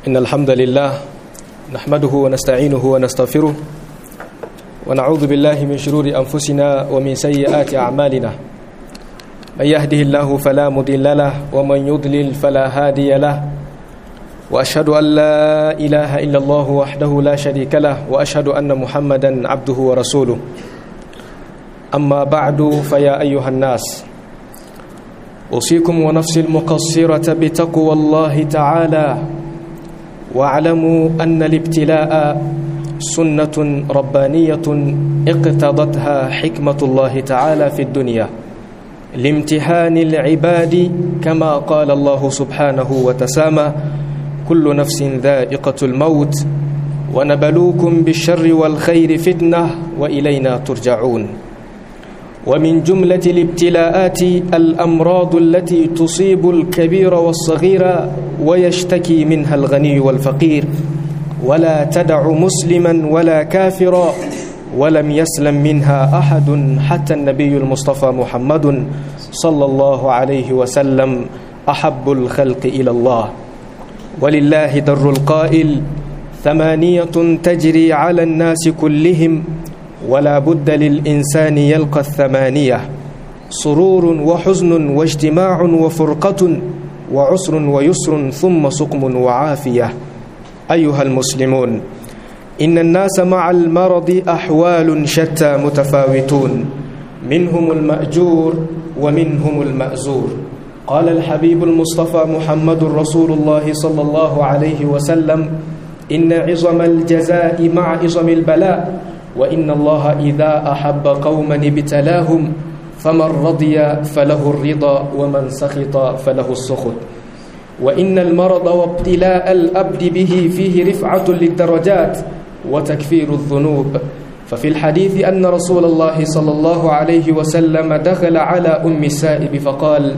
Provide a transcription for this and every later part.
إن الحمد لله نحمده ونستعينه ونستغفره ونعوذ بالله من شرور أنفسنا ومن سيئات أعمالنا من يهده الله فلا مضل له ومن يضلل فلا هادي له وأشهد أن لا إله إلا الله وحده لا شريك له وأشهد أن محمدا عبده ورسوله أما بعد فيا أيها الناس أوصيكم ونفسي المقصرة بتقوى الله تعالى واعلموا أن الابتلاء سنة ربانية اقتضتها حكمة الله تعالى في الدنيا لامتحان العباد كما قال الله سبحانه وتسامى كل نفس ذائقة الموت ونبلوكم بالشر والخير فتنة وإلينا ترجعون ومن جملة الابتلاءات الأمراض التي تصيب الكبير والصغير ويشتكي منها الغني والفقير ولا تدع مسلما ولا كافرا ولم يسلم منها أحد حتى النبي المصطفى محمد صلى الله عليه وسلم أحب الخلق إلى الله ولله در القائل ثمانية تجري على الناس كلهم ولا بد للإنسان يلقى الثمانية سرور وحزن واجتماع وفرقة وعسر ويسر ثم سقم وعافية أيها المسلمون إن الناس مع المرض أحوال شتى متفاوتون منهم المأجور ومنهم المأزور قال الحبيب المصطفى محمد رسول الله صلى الله عليه وسلم إن عظم الجزاء مع عظم البلاء وإن الله إذا أحب قوما ابتلاهم فمن رضي فله الرضا ومن سخط فله السخط وإن المرض وابتلاء الأبد به فيه رفعة للدرجات وتكفير الذنوب ففي الحديث أن رسول الله صلى الله عليه وسلم دخل على أم السائب فقال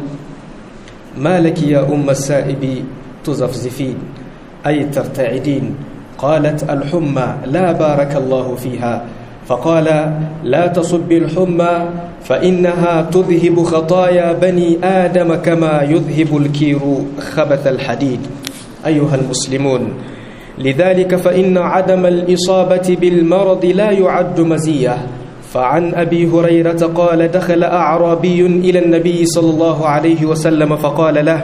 ما لك يا أم السائب تزفزفين أي ترتعدين قالت الحمى لا بارك الله فيها فقال لا تصب الحمى فإنها تذهب خطايا بني آدم كما يذهب الكير خبث الحديد أيها المسلمون لذلك فإن عدم الإصابة بالمرض لا يعد مزية فعن أبي هريرة قال دخل أعرابي إلى النبي صلى الله عليه وسلم فقال له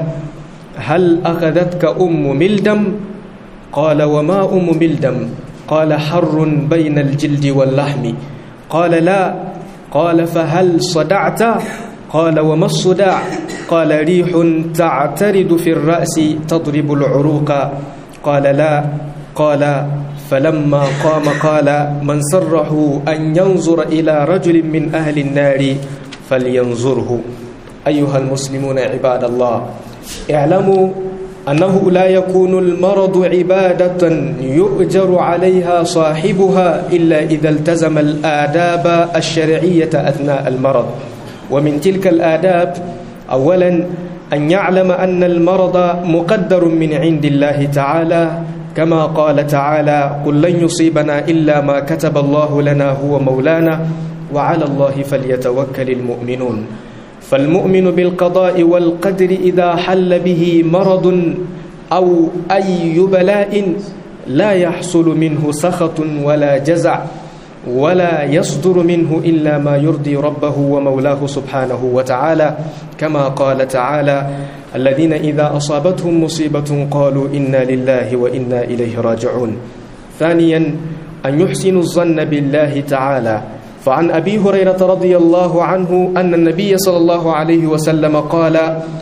هل أخذتك أم ملدم قال وما أم ملدم قال حر بين الجلد واللحم قال لا قال فهل صدعت قال وما الصداع قال ريح تعترد في الرأس تضرب العروق قال لا قال فلما قام قال من سره أن ينظر إلى رجل من أهل النار فلينظره أيها المسلمون عباد الله اعلموا أنه لا يكون المرض عبادة يؤجر عليها صاحبها إلا إذا التزم الآداب الشرعية أثناء المرض ومن تلك الآداب أولا أن يعلم أن المرض مقدر من عند الله تعالى كما قال تعالى قل لن يصيبنا إلا ما كتب الله لنا هو مولانا وعلى الله فليتوكل المؤمنون فالمؤمن بالقضاء والقدر إذا حل به مرض أو أي بلاء لا يحصل منه سخط ولا جزع ولا يصدر منه إلا ما يرضي ربه ومولاه سبحانه وتعالى كما قال تعالى الذين إذا أصابتهم مصيبة قالوا إنا لله وإنا إليه راجعون ثانيا أن يحسن الظن بالله تعالى فعن أبي هريرة رضي الله عنه أن النبي صلى الله عليه وسلم قال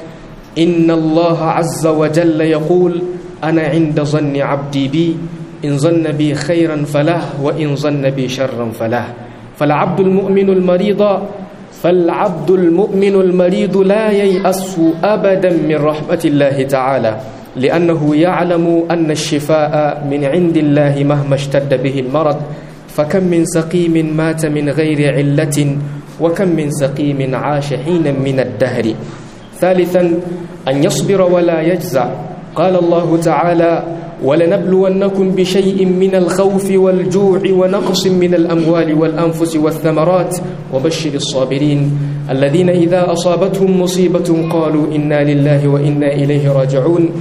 إن الله عز وجل يقول أنا عند ظن عبدي بي إن ظن بي خيرا فله وإن ظن بي شرا فله فالعبد المؤمن المريض فالعبد المؤمن المريض لا ييأس أبدا من رحمة الله تعالى لأنه يعلم أن الشفاء من عند الله مهما اشتد به المرض فكم من سقيم مات من غير علة وكم من سقيم عاش حينا من الدهر ثالثا أن يصبر ولا يجزع قال الله تعالى ولنبلونكم بشيء من الخوف والجوع ونقص من الأموال والأنفس والثمرات وبشر الصابرين الذين إذا أصابتهم مصيبة قالوا إنا لله وإنا إليه راجعون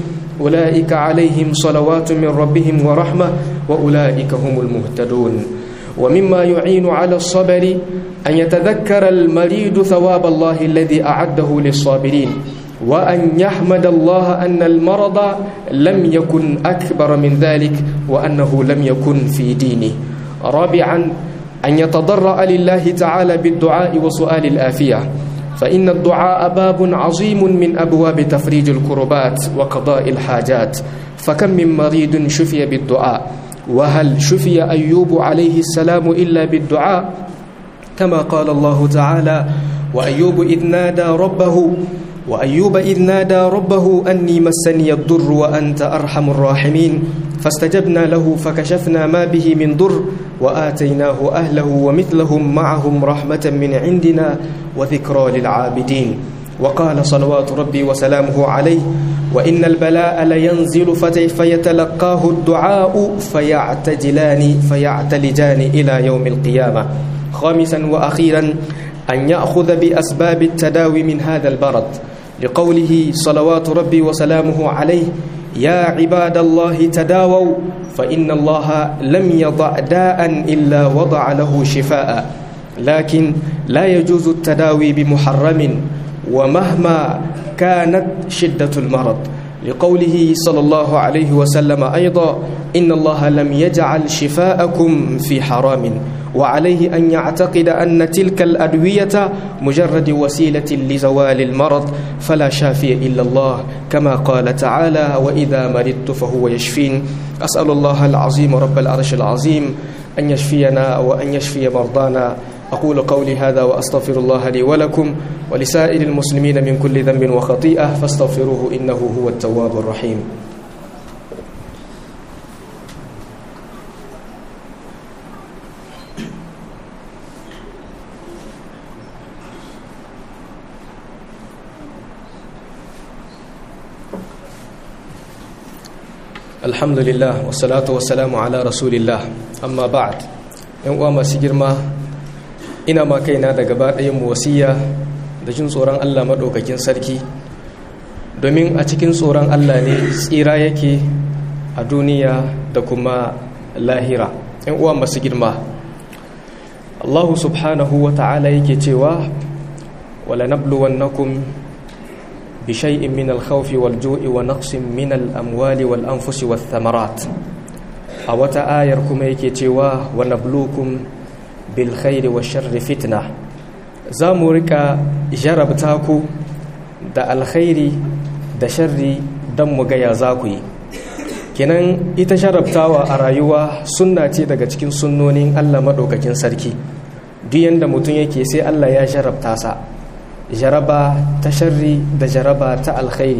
أولئك عليهم صلوات من ربهم ورحمة وأولئك هم المهتدون ومما يعين على الصبر أن يتذكر المريض ثواب الله الذي أعده للصابرين وأن يحمد الله أن المرض لم يكن أكبر من ذلك وأنه لم يكن في دينه رابعا أن يتضرع لله تعالى بالدعاء وسؤال الآفية فإن الدعاء باب عظيم من أبواب تفريج الكربات وقضاء الحاجات فكم من مريض شفي بالدعاء وهل شفي أيوب عليه السلام إلا بالدعاء كما قال الله تعالى وأيوب إذ نادى ربه وأيوب إذ نادى ربه أني مسني الضر وأنت أرحم الراحمين فاستجبنا له فكشفنا ما به من ضر وآتيناه أهله ومثلهم معهم رحمة من عندنا وذكرى للعابدين وقال صلوات ربي وسلامه عليه وإن البلاء لينزل فيتلقاه الدعاء فيعتجلان فيعتلجان إلى يوم القيامة خامسا وأخيرا أن يأخذ بأسباب التداوي من هذا البرد لقوله صلوات ربي وسلامه عليه يا عباد الله تداووا فإن الله لم يضع داء إلا وضع له شفاء لكن لا يجوز التداوي بمحرم ومهما كانت شدة المرض لقوله صلى الله عليه وسلم أيضا إن الله لم يجعل شفاءكم في حرام وعليه أن يعتقد أن تلك الأدوية مجرد وسيلة لزوال المرض فلا شافي إلا الله كما قال تعالى وإذا مرضت فهو يشفين أسأل الله العظيم رب العرش العظيم أن يشفينا وأن يشفي مرضانا أقول قولي هذا وأستغفر الله لي ولكم ولسائر المسلمين من كل ذنب وخطيئة فاستغفروه إنه هو التواب الرحيم alhamdulillah wassalatu wassalamu ala rasulillah amma ba'd yan uwa masu girma ina ma kaina da gaba ɗayan mu wasiya da jin tsoron Allah maɗaukakin sarki domin a cikin tsoron Allah ne tsira yake a duniya da kuma lahira yan uwa masu girma Allah subhanahu wa ta'ala yake cewa wala nabluwannakum بشيء من الخوف والجوع ونقص من الأموال والأنفس والثمرات أو تآيركم يكتوا ونبلوكم بالخير والشر فتنة زامرك جربتاكو دا الخير دا شر دم غيا زاكوي kenan ita jarabtawa a rayuwa sunna ce daga cikin sunnonin Allah maɗaukakin sarki duk yanda mutum yake sai Allah ya jarabta sa jaraba ta sharri da jaraba ta alkhairi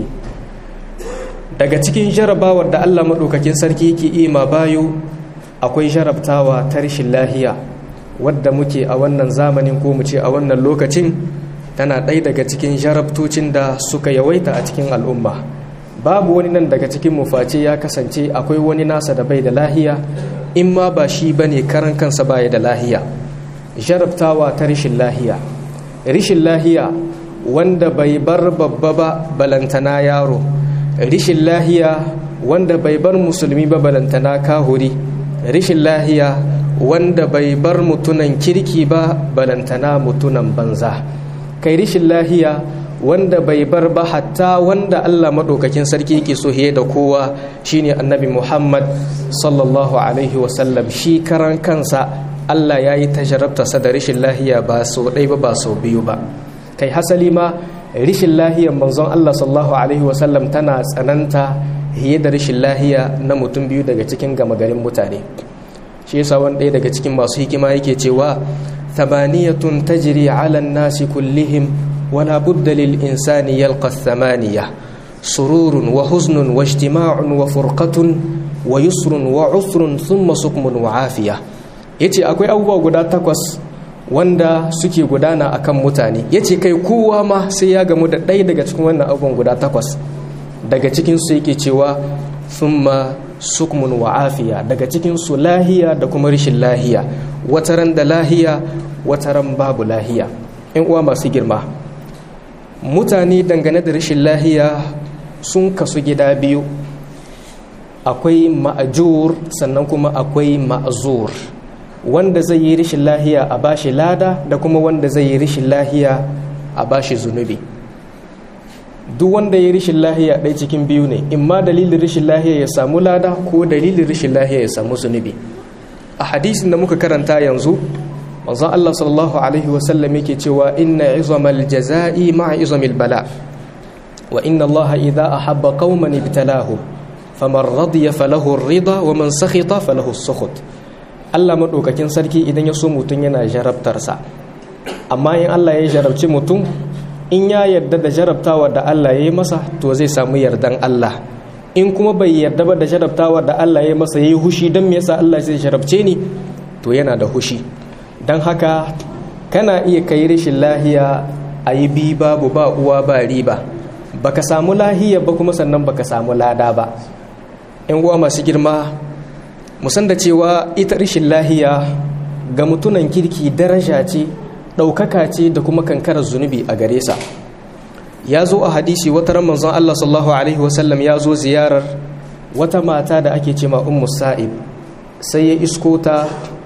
daga cikin jarabawar da Allah maɗaukakin sarki yake ima bayo akwai jarabtawa ta rashin lahiya wadda muke a wannan zamanin ko mu ce a wannan lokacin tana ɗaya daga cikin jarabtocin da suka yawaita a cikin al'umma babu wani nan daga cikin mufaci ya kasance akwai wani nasa da bai da lahiya in ma ba shi ba ne karan kansa baya da lahiya jarabtawa ta rashin lahiya rishin lahiya wanda bai bar babba ba balantana yaro rishin lahiya wanda bai bar musulmi ba balantana kahuri rishin lahiya wanda bai bar mutunan kirki ba balantana mutunan banza kai rishin lahiya wanda bai bar ba hatta wanda Allah maɗaukakin sarki yake so da kowa shine annabi Muhammad sallallahu alaihi wasallam shi karan kansa Allah ya yi tajarabtarsa da rishin lahiya ba sau ɗai ba ba sau biyu ba kai hasali ma rishin lahiyar manzon Allah sallallahu alaihi wasallam tana tsananta hiye da rishin lahiya na mutum biyu daga cikin gama garin mutane shi yasa wani ɗaya daga cikin masu hikima yake cewa thamaniyatun tajri ala nasi kullihim wala budda lil insani yalqa thamaniya sururun wa huznun wa ijtima'un wa furqatun wa yusrun wa usrun thumma sukmun wa afiya yace akwai abubuwa guda takwas wanda suke gudana akan mutane yace kai kowa ma sai ya gamu da ɗaya daga cikin wannan abubuwan guda takwas daga cikin su yake cewa thumma sukmun wa afiya daga cikin su lahiya da kuma rishin lahiya wataran da lahiya wataran babu lahiya in uwa masu girma mutane dangane da rashin lahiya sun kasu gida biyu akwai ma'ajur sannan kuma akwai ma'azur wanda zai yi rishin lahiya a bashi lada da kuma wanda zai yi rishin lahiya a bashi zunubi duk wanda ya rishin lahiya ɗaya cikin biyu ne in ma dalilin rishin lahiya ya samu lada ko dalilin rishin lahiya ya samu zunubi a hadisin da muka karanta yanzu manzon Allah sallallahu alaihi wasallam yake cewa inna izamal jaza'i ma'a izamil bala wa inna Allah idza ahabba qauman ibtalahu faman radiya falahu ar-rida wa man sakhita falahu as-sukhut Allah madaukakin sarki idan ya so mutun yana jarabtarsa amma in Allah ya jarabci mutum in ya yarda da jarabtawa da Allah ya yi masa to zai samu yardan Allah in kuma bai yarda ba da jarabtawa da Allah ya yi masa ya yi hushi don me yasa Allah zai jarabce ni to yana da hushi don haka kana iya kai rashin lahiya a yi bi babu ba uwa ba riba baka samu lahiya ba kuma sannan baka samu lada ba yan uwa masu girma musan da cewa ita rashin lahiya ga mutunan kirki daraja ce ɗaukaka ce da kuma kankarar zunubi a gare sa ya zo a hadisi wata ran manzon Allah sallallahu alaihi wasallam ya zo ziyarar wata mata da ake ce ma ummu sa'ib sai ya isko ta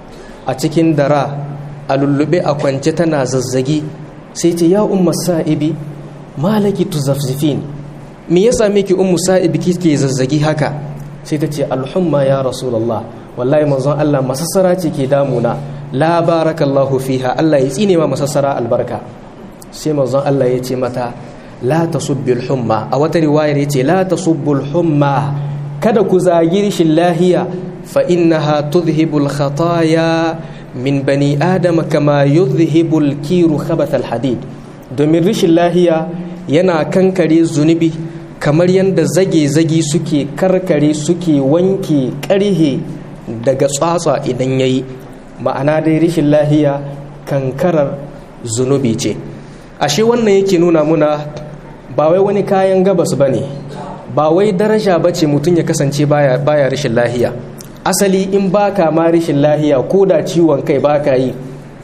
a cikin dara a lullube a kwance tana zazzagi sai ce ya ummu sa'ibi malaki tuzafzifin me ya same ki ummu sa'ibi kike zazzagi haka sai ta ce alhumma ya rasulullah wallahi manzon Allah masassara ce ke damuna la barakallahu fiha Allah ya tsine ma masassara albarka sai manzon Allah ya ce mata la tasubbil humma a wata riwayar yace la tasubbul humma kada ku zagi rishin lahiya fa innaha tudhhibul khataya min bani adama kama yudhhibul kiru khabath hadid domin rishin lahiya yana kankare zunubi kamar yadda zage-zage suke karkare suke wanke karhe daga tsatsa idan yayi ma'ana dai rishin lahiya kankarar zunubi ce ashe wannan yake nuna muna ba wai wani kayan gabas ba ne ba wai daraja ba ce mutum ya kasance baya, baya rishin lahiya asali in baka ma rishin lahiya ko da ciwon kai baka yi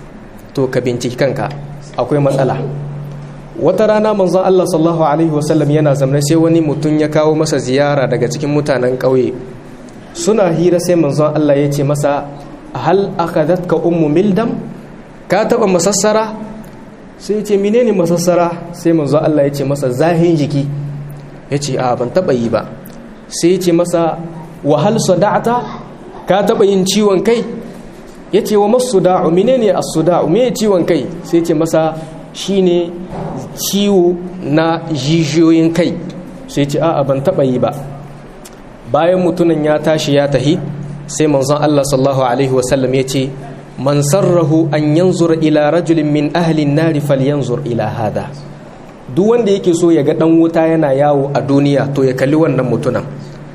to ka binciki kanka akwai matsala wata rana manzon Allah sallallahu alaihi wasallam yana zamne sai wani mutum ya kawo masa ziyara daga cikin mutanen ƙauye suna hira sai manzon Allah ya ce masa hal akadatka ummu mildam ka taba masassara sai ce menene masassara sai manzo Allah ya ce masa zahin jiki ya ce a ban taba yi ba sai ya ce masa wahal sada'ata ka taba yin ciwon kai ya ce wa masu da'u menene as-suda'u me ciwon kai sai ya ce masa shine ciwo na jijiyoyin kai sai ya ce a ban taba yi ba bayan mutumin ya tashi ya tahi sai manzon Allah sallallahu alaihi wasallam ya ce man sarrahu an yanzura ila rajulin min ahlin nari falyanzur ila hada duk wanda yake so ya ga dan wuta yana yawo a duniya to ya kalli wannan mutunan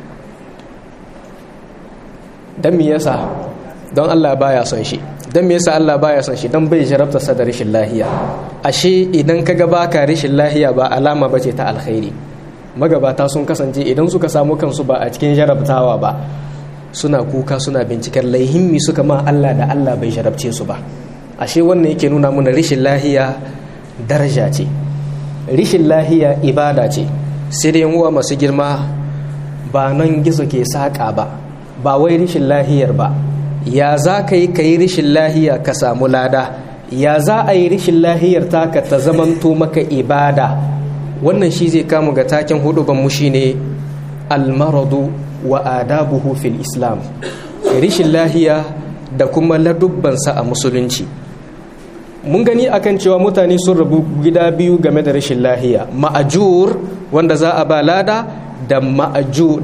dan me yasa don Allah baya son shi dan me yasa Allah baya son shi dan bai jarabta sa da rashin lahiya ashe idan kaga baka rashin lahiya ba alama bace ta alkhairi magabata sun kasance idan suka samu kansu ba a cikin jarabtawa ba suna kuka suna binciken laihimmi suka ma Allah da Allah bai jarabce su ba ashe wannan yake nuna muna rishin lahiya daraja ce rishin lahiya ibada ce sai da uwa masu girma ba nan gizo ke saƙa ba ba wai rishin lahiyar ba ya za ka yi ka yi rishin lahiya ka samu lada ya za a yi rishin lahiyar taka ta zamanto maka ibada wannan shi zai kamu ga taken hudu ban mu shine almaradu wa adabuhu fil islam rishin lahiya da kuma ladubbansa a musulunci mun gani akan cewa mutane sun rabu gida biyu game da rashin lahiya ma'ajur wanda za a ba lada da ma'ajur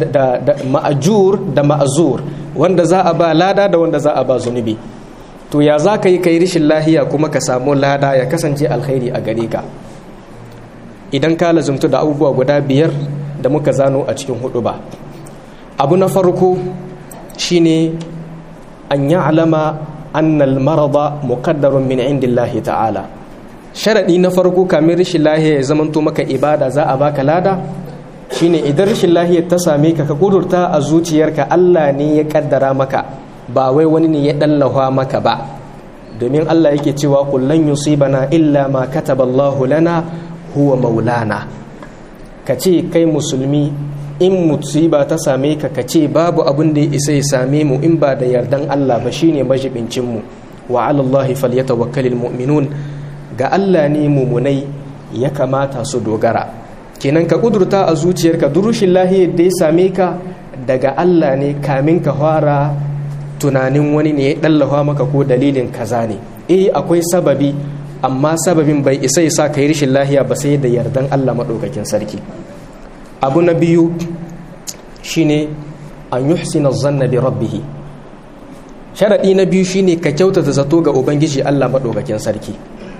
da ma'azur wanda za a ba lada da wanda za a ba zunubi to ya za ka yi kai rashin lahiya kuma ka samu lada ya kasance alkhairi a gare ka idan ka lazumtu da abubuwa guda biyar da muka zano a cikin hudu ba abu na farko shine an yi alama annal marada muqaddarun min indillahi ta'ala sharadi na farko kamin rashin lahiya ya zamanto maka ibada za a baka lada shine idan rashin lahiya ta same ka ka kudurta a zuciyarka Allah ne ya kaddara maka ba wai wani ne ya dallawa maka ba domin Allah yake cewa kullan yusibana illa ma kataballahu lana huwa maulana ka ce kai musulmi in musiba ta same ka ka ce babu abin da ya isa ya same mu in ba da yardan Allah ba shine majibincin mu wa ala Allah falyatawakkalul mu'minun ga Allah ne mumunai ya kamata su dogara kenan ka kudurta a zuciyarka durushin lahiyar da ya same ka daga Allah ne kamin ka fara tunanin wani ne ya dallafa maka ko dalilin kaza ne eh akwai sababi amma sababin bai isa ya sa ka yi rashin lahiya ba sai da yardan Allah maɗaukakin sarki abu na biyu shine an yuhsina zanna bi rabbihi sharaɗi na biyu shine ka kyautata zato ga ubangiji Allah maɗaukakin sarki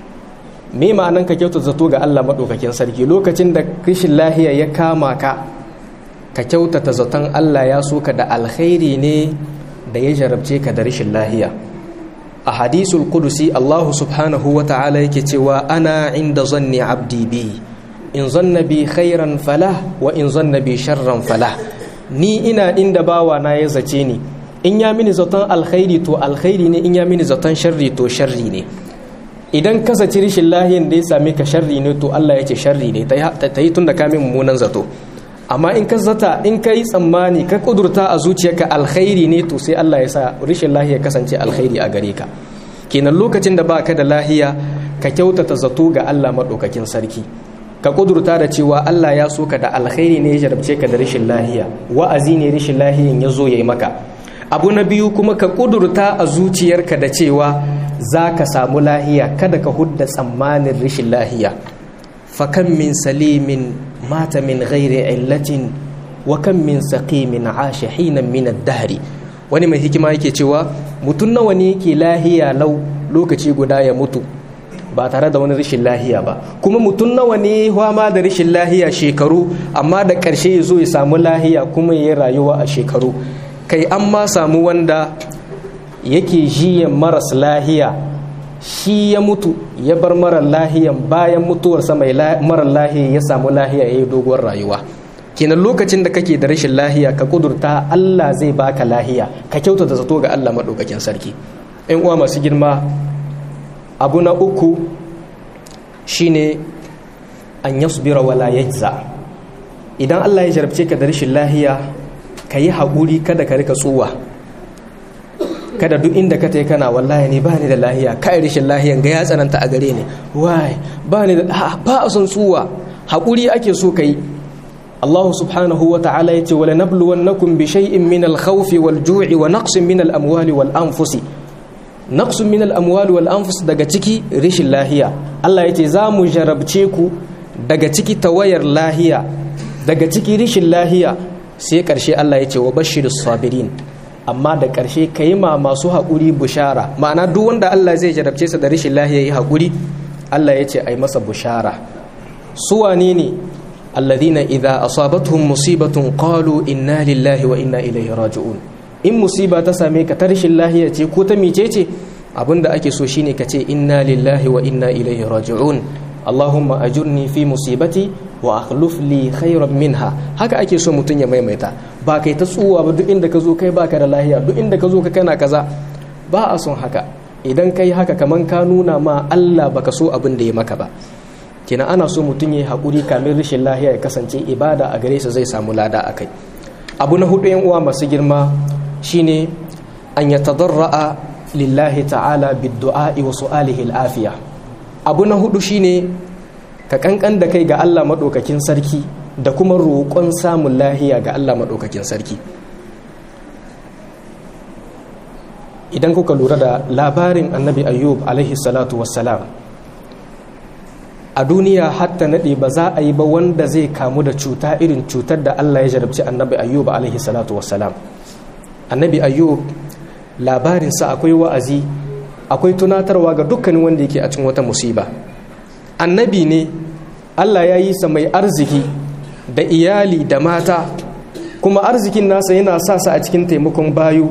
me ma'anan ka kyautata zato ga Allah maɗaukakin sarki lokacin da rashin lahiya ya kama ka ka kyautata zaton Allah ya so ka da alkhairi ne da ya jarabce ka da rashin lahiya a hadisul kudusi Allah subhanahu wa ta'ala yake cewa ana inda zanni abdi bi in zanna bi khairan falah wa in zanna bi sharran falah ni ina inda bawa na ya zace ni in ya mini zaton alkhairi to alkhairi ne in ya mini zaton sharri to sharri ne idan ka zaci rishin lahiyan da ya same ka sharri ne to Allah ya ce sharri ne ta yi tun da ka min mummunan zato amma in ka zata in ka yi tsammani ka kudurta a zuciyarka alkhairi ne to sai Allah ya sa rishin lahiya kasance alkhairi a gare ka kenan lokacin da baka da lahiya ka kyautata zato ga Allah maɗaukakin sarki ka kudurta da cewa Allah ya so ka da alkhairi ne ya jarabce ka da rishin lahiya wa'azi ne rishin lahiyan ya zo ya yi maka abu na biyu kuma ka kudurta a zuciyarka da cewa za ka samu lahiya kada ka hudda tsammanin rishin lahiya fakan min salimin mata min ghairi illatin wa kan min saqimin asha hinan min ad-dahri wani mai hikima yake cewa mutum nawa ne yake lahiya lau lokaci guda ya mutu ba tare da wani rashin lahiya ba kuma mutum nawa ne ma da rashin lahiya shekaru amma da ƙarshe ya zo ya samu lahiya kuma ya rayuwa a shekaru kai an ma samu wanda yake jiyan maras lahiya shi ya mutu ya bar marar lahiyan bayan mutuwarsa mai marar lahiya ya samu lahiya ya yi doguwar rayuwa kenan lokacin da kake da rashin lahiya ka kudurta Allah zai baka lahiya ka kyautata zato ga Allah maɗaukakin sarki in uwa masu girma abu na uku shine an yasbira wala yajza idan Allah ya jarabce ka da rashin lahiya ka yi haƙuri kada ka rika tsuwa kada duk inda ka tai kana wallahi ne ba ni da lahiya kai rashin lahiyan ga ya tsananta a gare ni wai ba ni da ba a son tsuwa haƙuri ake so ka yi Allah subhanahu wa ta'ala yace wala nabluwannakum bi shay'in min al-khawfi wal-ju'i wa naqsin min al-amwali wal-anfusi naqsun min al-amwali wal-anfus daga ciki rishin lahiya Allah yace za mu jarabce ku daga ciki tawayar lahiya daga ciki rishin lahiya sai karshe Allah yace wa bashirus sabirin amma da karshe kai ma masu haƙuri bushara ma'ana duk wanda Allah zai jarabce sa da rishin lahiya yi haƙuri Allah yace ai masa bushara su wane ne الذين إذا أصابتهم مصيبة قالوا إنا لله وإنا إليه راجعون in musiba ta same ka ta rashin lahiya ce ko ta mice ce abinda ake so shine ka ce inna lillahi wa inna ilaihi raji'un Allahumma ajurni fi musibati wa akhluf li khayran minha haka ake so mutun ya maimaita ba kai ta tsuwa ba duk inda ka zo kai baka da lahiya duk inda ka zo ka kana kaza ba a son haka idan kai haka kaman ka nuna ma Allah baka so abin da ya maka ba kenan ana so mutum ya yi haƙuri kamin rashin lahiya ya kasance ibada a gare sa zai samu lada a kai abu na hudu yan uwa masu girma shine an ya tadarra'a lillahi ta'ala biddu'a'i wa su'alihi al'afiya abu na hudu shine ka kankan da kai ga Allah madaukakin sarki da kuma roƙon samun lahiya ga Allah madaukakin sarki idan kuka lura da labarin annabi ayyub alaihi salatu wassalam a duniya hatta naɗe ba za a yi ba wanda zai kamu da cuta irin cutar da Allah ya jarabci annabi ayyub alaihi salatu wassalam annabi ayyub labarinsa akwai wa'azi akwai tunatarwa ga dukkanin wanda yake a cikin wata musiba annabi ne Allah ya yi sa mai arziki da iyali da mata kuma arzikin nasa yana sa sa a cikin taimakon bayu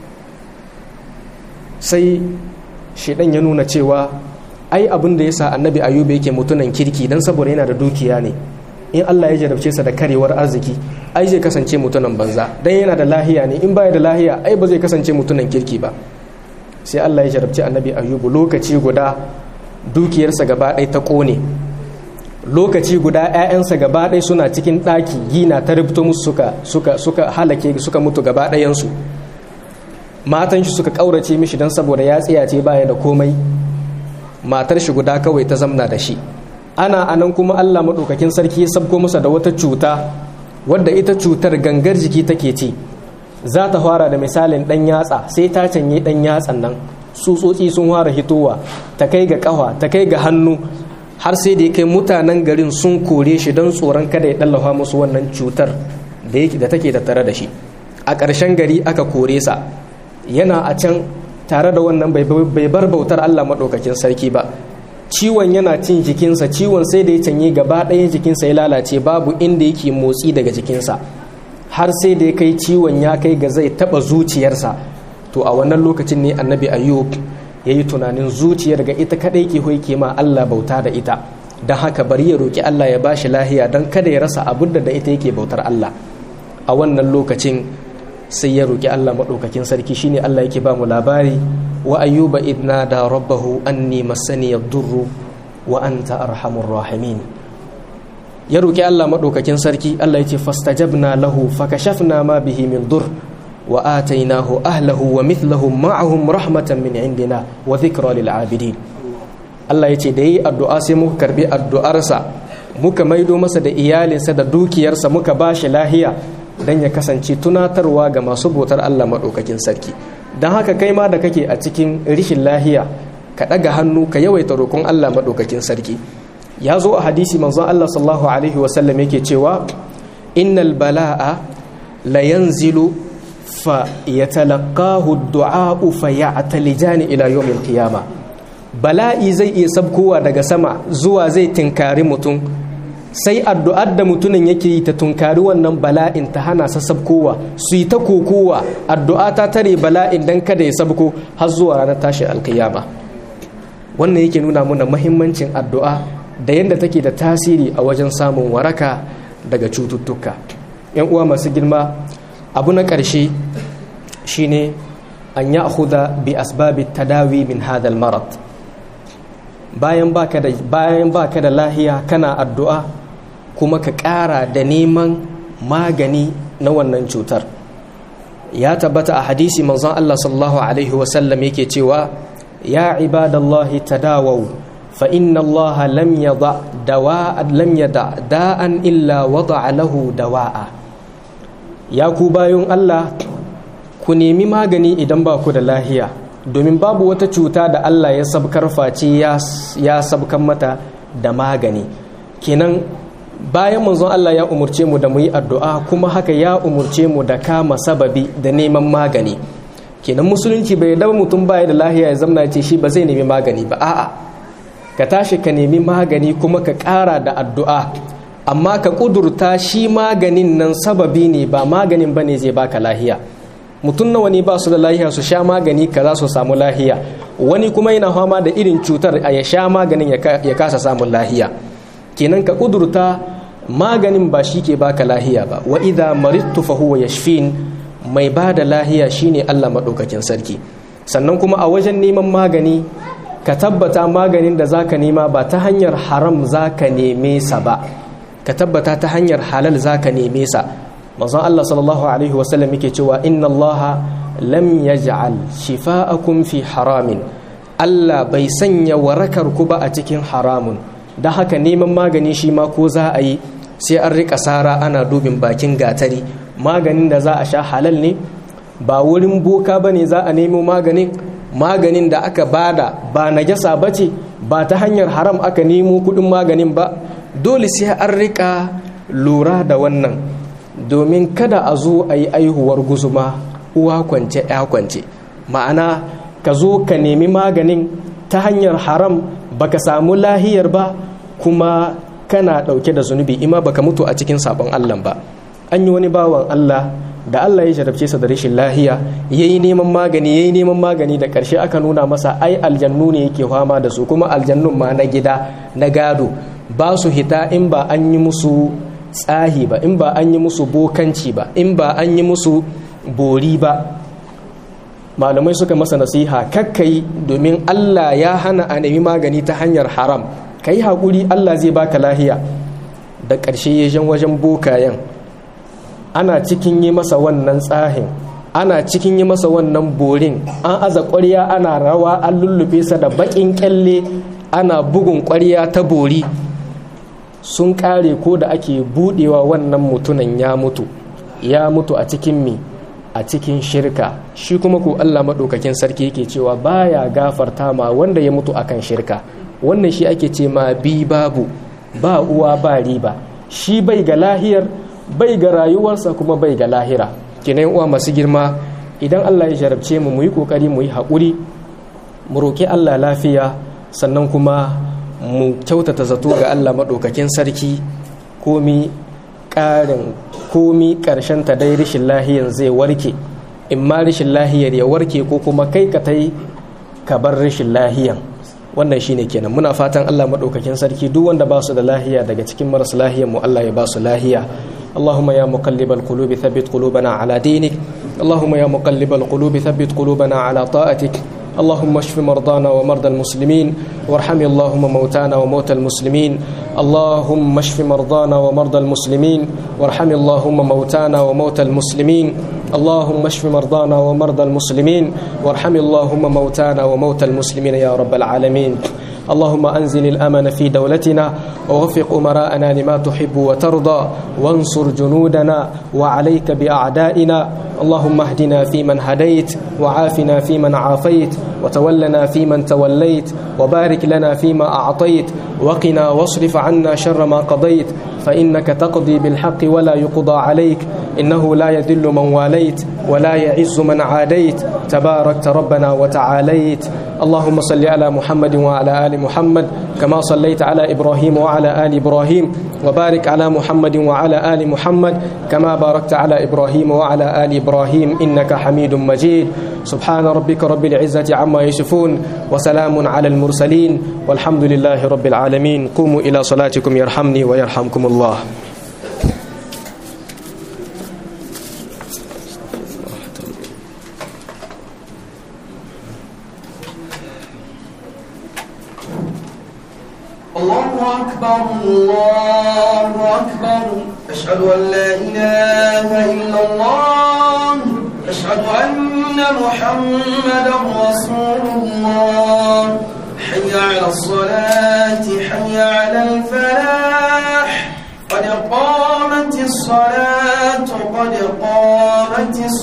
sai shaidan ya nuna cewa ai abin da ya sa annabi ayuba yake mutunan kirki don saboda yana da dukiya ne in allah ya jarabce sa da karewar arziki ai zai kasance mutunan banza don yana da lahiya ne in baya da lahiya ai ba zai kasance mutunan kirki ba sai allah ya jarabce annabi ayubu lokaci guda dukiyarsa gaba ɗaya ta ƙone lokaci guda 'ya'yansa gaba ɗaya suna cikin ɗaki gina ta rubuto musu suka suka suka halake suka mutu gaba ɗayansu matan shi suka ƙaurace mishi don saboda ya tsiyace baya da komai matar shi guda kawai ta zamna da shi ana anan kuma Allah maɗaukakin sarki ya sabko masa da wata cuta wadda ita cutar gangar jiki take ci za ta fara da misalin ɗan yatsa sai ta canye ɗan yatsan nan tsutsotsi sun fara hitowa ta kai ga ƙafa ta kai ga hannu har sai da ya kai mutanen garin sun kore shi don tsoron kada ya ɗallafa musu wannan cutar da take tattare da shi a ƙarshen gari aka kore sa yana a can tare da wannan bai bar bautar Allah maɗaukakin sarki ba ciwon yana cin jikinsa ciwon sai da ya canye gaba ɗayan jikinsa ya lalace babu inda yake motsi daga jikinsa har sai da ya kai ciwon ya kai ga zai taɓa zuciyarsa to a wannan lokacin ne annabi ayyub ya yi tunanin zuciyar ga ita kaɗai ke hoike ma Allah bauta da ita don haka bari ya roƙi Allah ya bashi lahiya don kada ya rasa abin da ita yake bautar Allah a wannan lokacin sai ya roƙi Allah maɗaukakin sarki shine Allah yake ba mu labari wa ayyuba idna da rabbahu anni masani yadurru wa anta arhamur rahimin ya roƙi Allah maɗaukakin sarki Allah ya ce fastajabna lahu fakashafna ma bihi min dur wa atainahu ahlahu wa mithlahum ma'ahum rahmatan min indina wa dhikra lil abidin Allah ya ce da yi addu'a sai muka karbi addu'arsa muka maido masa da iyalinsa da dukiyarsa muka bashi lahiya dan ya kasance tunatarwa ga masu bautar Allah maɗaukakin sarki don haka kai ma da kake a cikin rishin lahiya ka ɗaga hannu ka yawaita roƙon Allah maɗaukakin sarki ya zo a hadisi manzon Allah sallallahu alaihi wasallam yake cewa innal bala'a la yanzilu fa yatalaqahu ad-du'a'u fa ya'talijani ila yawmil qiyama bala'i zai iya sabkowa daga sama zuwa zai tinkari mutum sai addu'ar da mutumin yake yi ta tunkari wannan bala'in ta hana sa sabkowa su yi ta kokowa addu'a ta tare bala'in dan kada ya sabko har zuwa ranar tashin alkiyama wannan yake nuna mana mahimmancin addu'a da yadda take da tasiri a wajen samun waraka daga cututtuka yan uwa masu girma abu na ƙarshe shine an ya bi asbabi tadawi min hadal marad bayan baka da bayan baka da lahiya kana addu'a kuma ka ƙara da neman magani na wannan cutar ya tabbata a hadisi manzon Allah sallallahu alaihi wasallam yake cewa ya ibadallahi tadawau fa inna Allah lam yada dawa lam yada da'an illa wada'a lahu dawa'a ya ku bayan Allah ku nemi magani idan ba ku da lahiya domin babu wata cuta da Allah ya sabkar face ya sabkan mata da magani kenan bayan manzon Allah ya umurce mu da mu yi addu'a kuma haka ya umurce mu da kama sababi da neman magani kenan musulunci bai daba mutum baya da lahiya ya zamna ce shi ba zai nemi magani ba a'a ka tashi ka nemi magani kuma ka ƙara da addu'a amma ka ƙudurta shi maganin nan sababi ne ba maganin ba ne zai baka lahiya mutum nawa ne ba su da lahiya su sha magani ka za su samu lahiya wani kuma yana fama da irin cutar a ya sha maganin ya kasa samun lahiya kenan ka kudurta maganin ba shi ke baka lahiya ba wa idha maridtu fa huwa yashfin mai ba da lahiya shine Allah madaukakin sarki sannan kuma a wajen neman magani ka tabbata maganin da zaka nema ba ta hanyar haram zaka neme sa ba ka tabbata ta hanyar halal zaka neme sa manzon Allah sallallahu alaihi wasallam yake cewa inna Allah lam yaj'al shifa'akum fi haramin Allah bai sanya warakar ku ba a cikin haramun da haka neman magani shi ma ko za a yi sai an rika sara ana dubin bakin gatari maganin da za a sha halal ne ba wurin boka ba ne za a nemo maganin maganin da aka bada ba najasa ba ce ba ta hanyar haram aka nemo kudin maganin ba dole sai an rika lura da wannan domin kada a zo a yi aihuwar guzuma uwa kwance ya kwance ma'ana ka zo ka nemi maganin ta hanyar haram baka samu lahiyar ba kuma kana ɗauke da zunubi ima baka mutu a cikin sabon Allah ba an yi wani bawan Allah da Allah ya jarabce sa da rashin lahiya yayi neman magani yayi neman magani da ƙarshe aka nuna masa ai aljannu ne yake fama da su kuma aljannun ma na gida na gado ba su hita in ba an yi musu tsahi ba in ba an yi musu bokanci ba in ba an yi musu bori ba malamai suka masa nasiha kakkai domin Allah ya hana a nemi magani ta hanyar haram ka yi haƙuri allah zai baka lahiya da ƙarshe ya jan wajen bokayen ana cikin yi masa wannan tsahin ana cikin yi masa wannan borin an aza ƙwarya ana rawa an lullube sa da baƙin ƙyalle ana bugun ƙwarya ta bori sun ƙare ko da ake buɗewa wannan mutunan ya mutu ya mutu a cikin mi a cikin shirka shi kuma ko Allah maɗaukakin sarki yake cewa baya gafarta ma wanda ya mutu akan shirka wannan shi ake ce ma bi babu ba uwa ba riba shi bai ga lahiyar bai ga rayuwarsa kuma bai ga lahira kinan uwa masu girma idan Allah ya jarabce mu mu yi kokari mu yi haƙuri mu roki Allah lafiya sannan kuma mu kyautata zato ga Allah maɗaukakin sarki komi ƙarin komi ƙarshen ta dai rashin lahiyan zai warke in ma rashin lahiyar ya warke ko kuma kai ka tai ka bar rashin lahiyan wannan shine kenan muna fatan Allah maɗaukakin sarki duk wanda ba su da lahiya daga cikin marasa lahiyan mu Allah ya ba su lahiya اللهم يا مقلب القلوب ثبت قلوبنا على دينك اللهم يا مقلب القلوب ثبت قلوبنا على طاعتك اللهم اشف مرضانا ومرضى المسلمين وارحم اللهم موتانا وموتى المسلمين اللهم اشف مرضانا ومرضى المسلمين وارحم اللهم موتانا وموتى المسلمين اللهم اشف مرضانا ومرضى المسلمين وارحم اللهم موتانا وموتى المسلمين يا رب العالمين اللهم أنزل الأمن في دولتنا ووفق أمراءنا لما تحب وترضى وانصر جنودنا وعليك بأعدائنا اللهم اهدنا فيمن هديت وعافنا فيمن عافيت وتولنا فيمن توليت وبارك لنا فيما أعطيت وقنا واصرف عنا شر ما قضيت فإنك تقضي بالحق ولا يقضى عليك إنه لا يذل من واليت ولا يعز من عاديت تباركت ربنا وتعاليت اللهم صل على محمد وعلى آل محمد كما صليت على إبراهيم وعلى آل إبراهيم وبارك على محمد وعلى آل محمد كما باركت على إبراهيم وعلى آل إبراهيم إنك حميد مجيد سبحان ربك رب العزة عما يصفون وسلام على المرسلين والحمد لله رب العالمين قوموا إلى صلاتكم يرحمني ويرحمكم الله الله أكبر الله أكبر أشهد أن لا إله إلا الله أشهد أن محمدا رسول الله حي على الصلاة حي على الفلاح قد قامت الصلاة قد قامت الصلاة